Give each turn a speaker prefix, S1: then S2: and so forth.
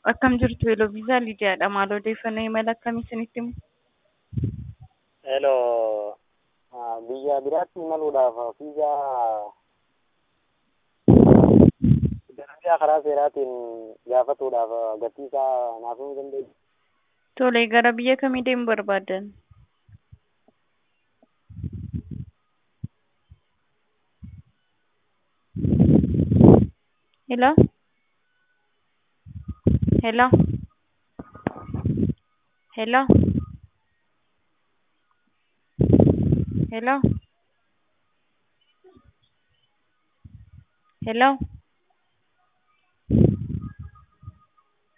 S1: Akkam jirtu Eloviisaa Lidiyaadha. Maal odeeffannoo imala akkamii isinitti himu?
S2: Heloo, biyya biraatti imaluudhaaf viizaa dalagaa karaa seeraatiin gaafatuudhaaf gatii isaa naaf himuu dandeessu?
S1: Tole, gara biyya kamii deemuu barbaaddan? Hello? Hello? Hello? Hello? Hello?